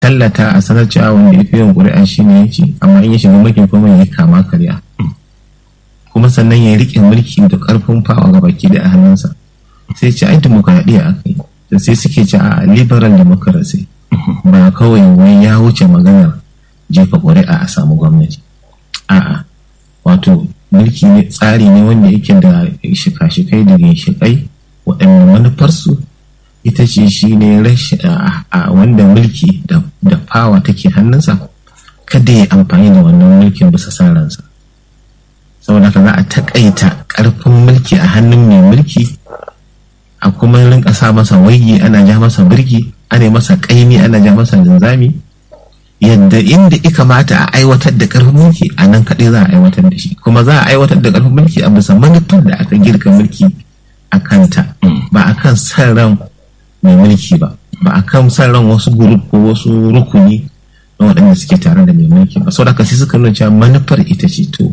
tallata a sanar cewa wanda ya fi yawan ƙuri'a shi ne ya ce amma in ya shiga mulkin kuma ya kama karya kuma sannan ya riƙe mulki da ƙarfin fawa ga baki da a hannunsa sai ce ai dimokuraɗiyya aka yi da sai suke ce a liberal democracy ba kawai wai ya wuce maganar jefa ƙuri'a a samu gwamnati a'a wato mulki ne tsari ne wanda yake da shika-shikai da ginshiƙai waɗanda manufarsu ita ce shi ne wanda mulki da fawa take hannunsa kada ya amfani da wannan mulkin bisa san ransa saboda haka za a taƙaita ƙarfin mulki a hannun mai mulki a kuma rinka sa masa waigi ana ja masa birki ana masa ƙaimi ana ja masa linzami yadda inda ya kamata a aiwatar da ƙarfin mulki a nan kaɗai za a aiwatar da shi kuma za a aiwatar da ƙarfin mulki a bisa manufar da aka girka mulki a kanta ba a kan san ran mai mulki ba ba a kan san ran wasu gurup ko wasu rukuni na waɗanda suke tare da mai mulki ba sau da sai suka nuna cewa manufar ita ce to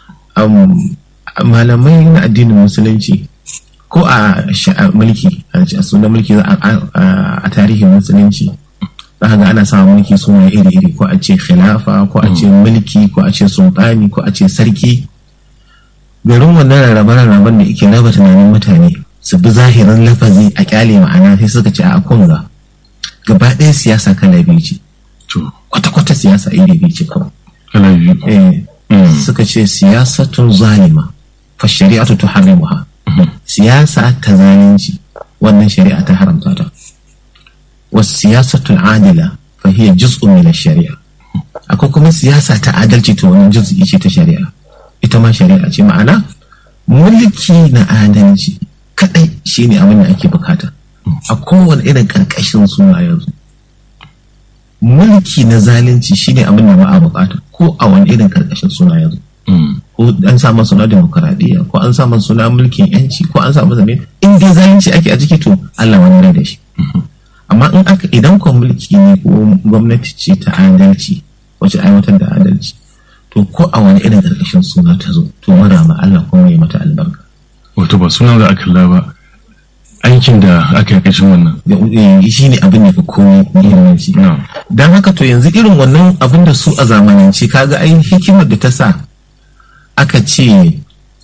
malamai na addinin musulunci ko a mulki a sunan mulki a tarihin musulunci za ga ana samun mulki suna iri-iri ko a ce khilafa ko a ce mulki ko a ce sultani ko a ce sarki garin wannan rarrabe-rarraben da ike raba tunanin mutane su bi zahirin lafazi a kyale ma'ana sai suka ce a kunga gaba ɗaya siyasa kala biyu ce kwata-kwata siyasa iri biyu ce kawai kala biyu suka ce siyasatun zalima fa shari'atu tuharrimuha siyasa ta zalunci wannan shari'a ta haramta ta wasu siyasatul adila fa hiya juz'un min shari'a akwai kuma siyasa ta adalci to wannan juz'i ce ta shari'a ita ma shari'a ce ma'ana mulki na adalci kadai shine abin da ake bukata a kowane irin karkashin suna yanzu mulki na zalunci shine abin da ba a bukata ko a wani irin karkashin suna yanzu ko an sa masa suna demokaradiyya ko an sa masa suna mulkin yanci ko an sa masa ne in dai zalunci ake a ciki to Allah wani rai da shi amma in aka idan ko mulki ne ko gwamnati ce ta adalci wacce aiwatar da adalci to ko a wani irin karkashin suna ta zo to mara ma Allah kuma ya mata albarka wato ba sunan da aka ba aikin da aka yi kashin wannan shi ne abin da fi komai muhimmanci don haka to yanzu irin wannan abin da su a zamanance kaga ai hikimar da ta sa aka ce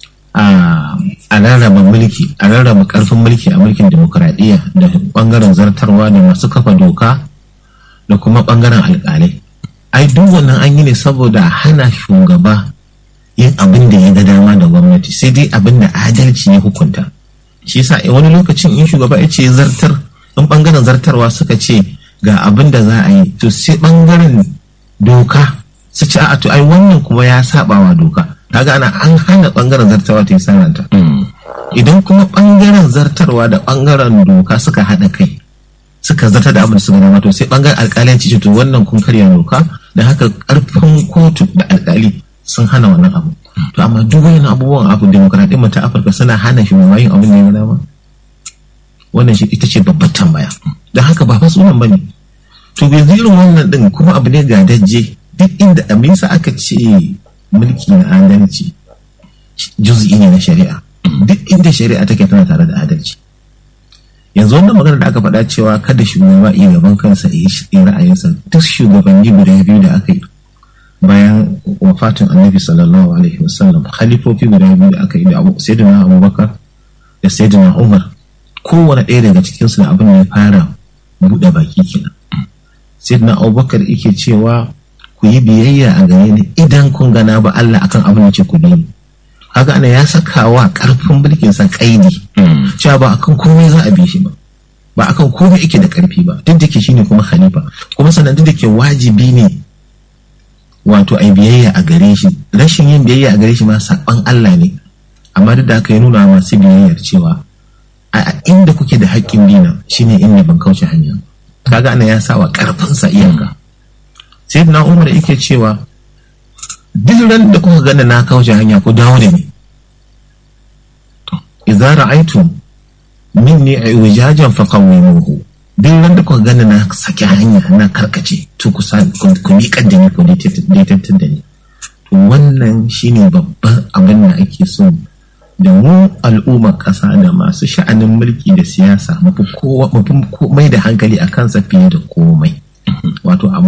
a rarraba mulki a rarraba karfin mulki a mulkin demokuraɗiyya da bangaren zartarwa da masu kafa doka da kuma bangaren alƙalai ai duk wannan an yi ne saboda hana shugaba yin abin da ya ga dama da gwamnati sai dai abin da adalci ya hukunta shi yasa wani lokacin in shugaba ya ce zartar in bangaren zartarwa suka ce ga abin da za a yi to sai bangaren doka su ci a to ai wannan kuma ya saba wa doka kaga ana an hana bangaren zartarwa ta yi sananta idan kuma bangaren zartarwa da bangaren doka suka haɗa kai suka zartar da abin da suka dama to sai bangaren alƙalanci ce to wannan kun karya doka da haka karfin kotu da alƙali sun hana wannan abu to amma duk wani abubuwan abu demokradiyyar ta afirka suna hana shi yin abin da ya dama wannan shi ita ce babbar tambaya don haka ba fa sunan bane to yanzu irin wannan din kuma abu ne ga dajje duk inda amisa aka ce mulki na adalci juz'i ne na shari'a duk inda shari'a take tana tare da adalci yanzu wannan magana da aka faɗa cewa kada shugaba iya gaban kansa ya yi ra'ayinsa duk shugabanni guda biyu da aka yi bayan wafatin annabi sallallahu alaihi wasallam khalifofi guda biyu da aka yi da sayyidina abubakar da sayyidina umar kowane ɗaya daga cikinsu da abin da ya fara buɗe baki kenan sayyidina abubakar yake cewa ku yi biyayya a gare ni idan kun gana ba Allah akan abin da ce ku bi ni kaga ana ya saka wa karfin mulkin sa kaidi cewa ba akan komai za a bi shi ba ba akan komai yake da karfi ba duk da ke shine kuma khalifa kuma sannan duk da ke wajibi ne wato ai biyayya a gare shi rashin yin biyayya a gare shi ma saban Allah ne amma duk da aka yi nuna masu biyayyar cewa a inda kuke da haƙƙin bina shine inda ban kauce hanya kaga ana ya sa wa karfin sa iyaka sai na umar yake cewa duk ran da kuka gana na kauce hanya ku dawo da ni idza ra'aytum minni wijajan faqawimuhu duk ran da kuka gana na saki hanya na karkace to ku ku miƙar da ni ku daidaitar da ni to wannan shine babban abin da ake so da mu al'ummar ƙasa da masu sha'anin mulki da siyasa mafi mai da hankali a kansa fiye da komai wato